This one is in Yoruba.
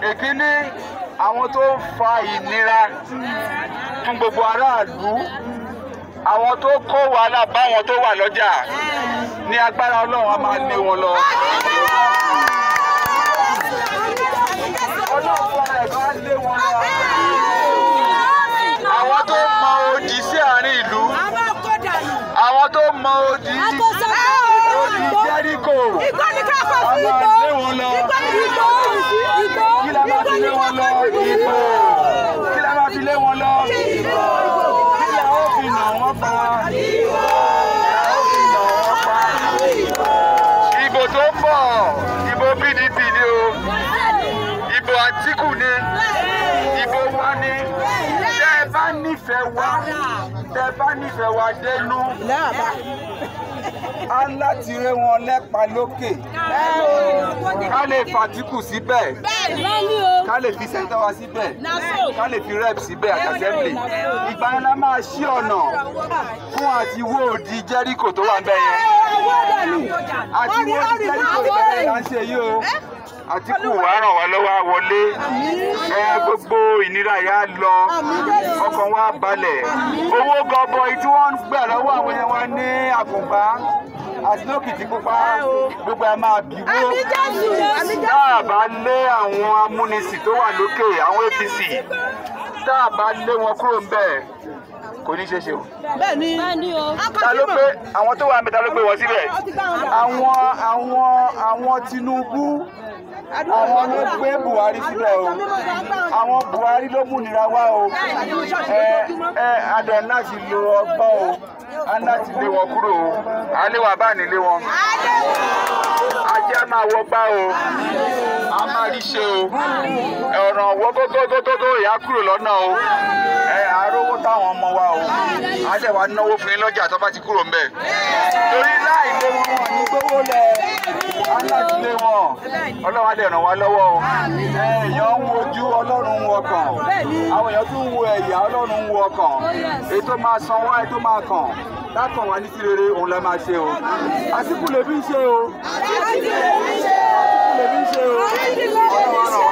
èkíní àwọn tó ń fa ìnira fún gbogbo aráàlú àwọn tó kó wàhálà báwọn tó wà lọ́jà ní agbára ọlọ́run a máa lé wọn lọ. ọlọ́run fúnra ẹ̀ bá lé wọn lọ. àwọn tó mọ odi sí àárín ìlú àwọn tó mọ odi odi jẹ́ríkò a máa lé wọn lọ. kí la máa fi lé wọn lọ ìbò kí la máa fi lé wọn lọ ìbò kí la ó fi nà wọ́n pa ìbò la ó fi nà wọ́n pa ìbò tó ń bọ̀ ìbò PDP ni o ìbò Àtíkù ni ìbò wa ni tẹ́ ẹ bá nífẹ̀ẹ́ wa tẹ́ ẹ bá nífẹ̀ẹ́ wa dénú á láti ré wọn lẹ́pa lókè ká lè fàtíkù síbẹ̀ ká lè fi sẹ́ńtọ́ wa síbẹ̀ ká lè fi rep síbẹ̀ àti assembly ìgbà yẹn la máa ṣí ọ̀nà fún àti wó odi Jẹ́ríkò tó wà bẹ́ẹ̀ yẹn àti wó odi Jẹ́ríkò tó bẹ́ẹ̀ yẹn là ń ṣe yìí o Àtíkù wá ràn wá lọ́wọ́ á wọlé ẹ gbogbo ìnira yà á lọ ọkàn wa balẹ̀ owó gọbọi tí wọ́n ń gbà lọ́wọ́ àwọn yẹn wá ní àkùngbá àti lókìtì pupa gbogbo ẹ máa bíwó tá a bá lé àwọn amúnisìn tó wà lókè àwọn APC tá a bá lé wọn kúrò ń bẹ̀ kò ní ṣe ṣe o. bẹ́ẹ̀ni ta ló gbé àwọn tó wà ń bẹ̀ ta ló gbé wọn síbẹ̀. àwọn àwọn àwọn Tinubu àwọn ló gbé Buhari síbẹ̀ o àwọn Buhari ló múnira wá o ẹ ẹ adẹ láti lo ọgbọ́n o a láti lé wọn kúrò o alẹ́ wà bá nílé wọn ajá máa wọ gbá o a máa rí ṣe o ọ̀ràn wọ́ gógógógógó ìyá kúrò lọ́nà o ẹ àárówó táwọn ọmọ wa o a dẹ̀ wá náwó fún yín lọ́jà tó bá ti kúrò ńbẹ̀ torí láì lé wọn wọn ní gbówó lẹ̀ a láti lé wọn ọlọ́run á dẹ̀ ràn wá lọ́wọ́ o èèyàn ń wojú ọlọ́run ń wo ọkàn àwọn èèyàn tún ń wo ẹ̀yà ọlọ́run ń wo ọkàn ètò máa san wá ètò máa kàn lákàn wá ní sí rere òun la máa ṣe o àsìkò lè fi ń ṣe o àsìkò lè fi ń ṣe o ọlọ́run á ràn